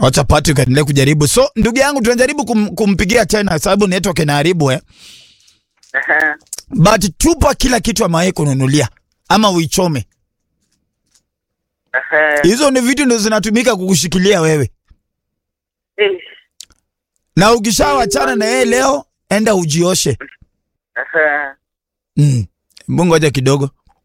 Wacha Patrick aendelee kujaribu. So ndugu yangu tunajaribu kum, kumpigia tena sababu network inaharibu eh. Ehe. But tupa kila kitu amewahi kununulia ama uichome. Ehe. Hizo ni vitu ndio zinatumika kukushikilia wewe. Eh. Na ukishawachana na yeye leo, enda ujioshe. Ehe. Mm. Mungu ngoja kidogo.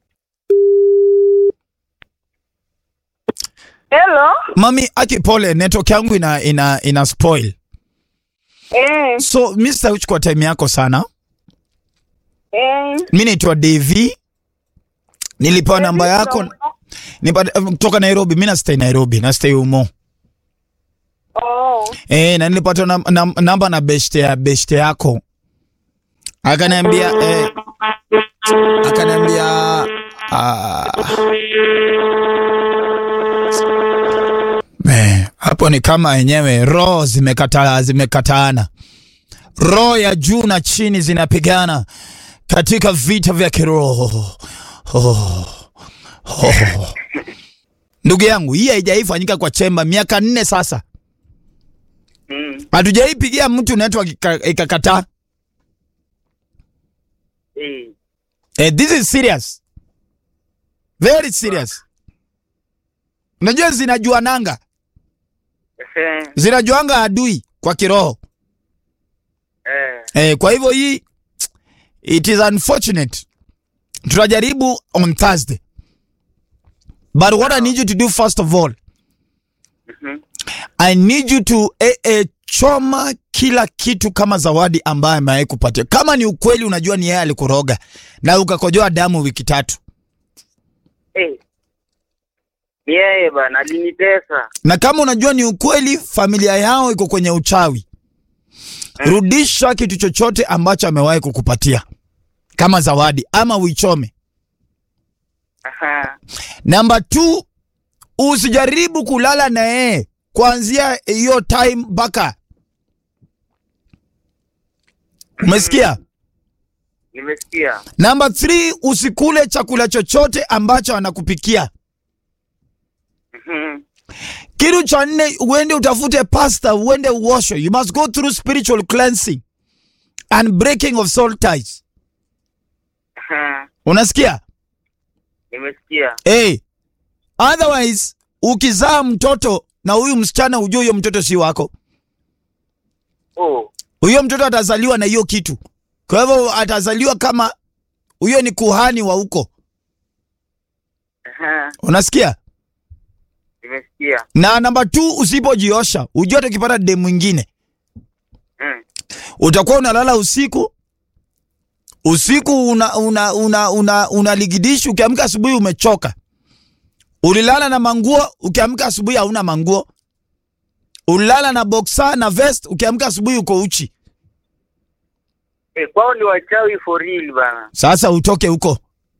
Hello. Mami, aki pole, network yangu ina ina ina spoil. Eh, So mimi sitachukua time yako sana. eh. Mimi naitwa Devi. Nilipewa namba yako nipa- kutoka Nairobi. Mimi na stay Nairobi, na stay Umo. Oh. Eh, na nilipata nam, nam, namba na beshte ya beshte yako. Akaniambia eh, akaniambia ah, eh, hapo ni kama yenyewe roho zimekata zimekataana. Roho ya juu na chini zinapigana katika vita vya kiroho. Oh, oh. Ndugu yangu, hii haijaifanyika kwa chemba miaka nne sasa. Mm. Hatujaipigia mtu network ika- ikakataa. Eh. Eh, this is serious. Very serious. Unajua zinajuananga, Ehe. zinajuanga adui kwa kiroho. Eh. Eh, kwa hivyo hii it is unfortunate. Tutajaribu on Thursday. But what I need you to do first of all, Mhm. I need you to eh, eh, choma kila kitu kama zawadi ambayo amewahi kupatia. Kama ni ukweli unajua ni yeye alikuroga na ukakojoa damu wiki tatu. Eh. Ni yeye bana alinitesa. na kama unajua ni ukweli familia yao iko kwenye uchawi, rudisha kitu chochote ambacho amewahi kukupatia kama zawadi ama uichome. Aha. Namba two, usijaribu kulala na yeye kuanzia hiyo time mpaka. Umesikia? Nimesikia. Namba three, usikule chakula chochote ambacho anakupikia. Mhm. Kitu cha nne, uende utafute pasta, uende uoshwe. You must go through spiritual cleansing and breaking of soul ties. Aha. Unasikia? Nimesikia. Hey, otherwise ukizaa mtoto na huyu msichana ujue huyo mtoto si wako. Oh. Huyo mtoto atazaliwa na hiyo kitu. Kwa hivyo atazaliwa kama huyo ni kuhani wa huko. Aha. Unasikia? Nimesikia. Na namba 2 usipojiosha, ujue hata ukipata dem mwingine Mm. utakuwa unalala usiku usiku una una una una, unaligidishi ukiamka asubuhi umechoka. Ulilala na manguo ukiamka asubuhi hauna manguo. Ulilala na boxer na vest ukiamka asubuhi uko uchi. Eh, kwao ni wachawi for real bana. Sasa utoke huko,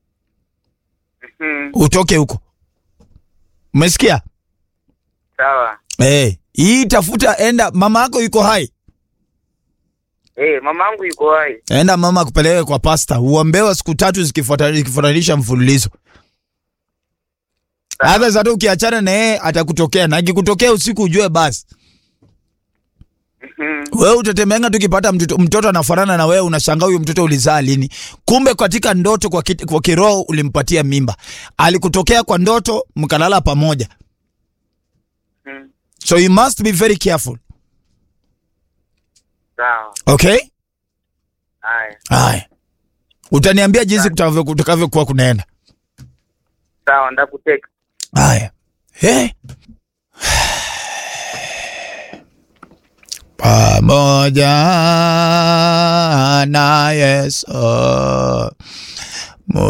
Mhm. utoke huko. Umesikia? Sawa. Eh, hii tafuta, enda mama yako yuko hai. Eh, mamangu yuko hai. Enda mama akupeleke kwa pasta, uombewe siku tatu zikifuata- zikifuatanisha mfululizo. Hata hata ukiachana na yeye atakutokea, na akikutokea usiku ujue basi Mhm. wewe utatemenga tukipata mtoto, mtoto anafanana na wewe, unashangaa huyo mtoto ulizaa lini? Kumbe katika ndoto kwa, kit, kwa kiroho ulimpatia mimba, alikutokea kwa ndoto, mkalala pamoja. Mhm. So you must be very careful. Sawa. Okay? Haya. Haya, utaniambia jinsi kutakavyo- kutakavyokuwa kunaenda. Sawa, ndakuteka. Haya. Eh? Pamoja na Yesu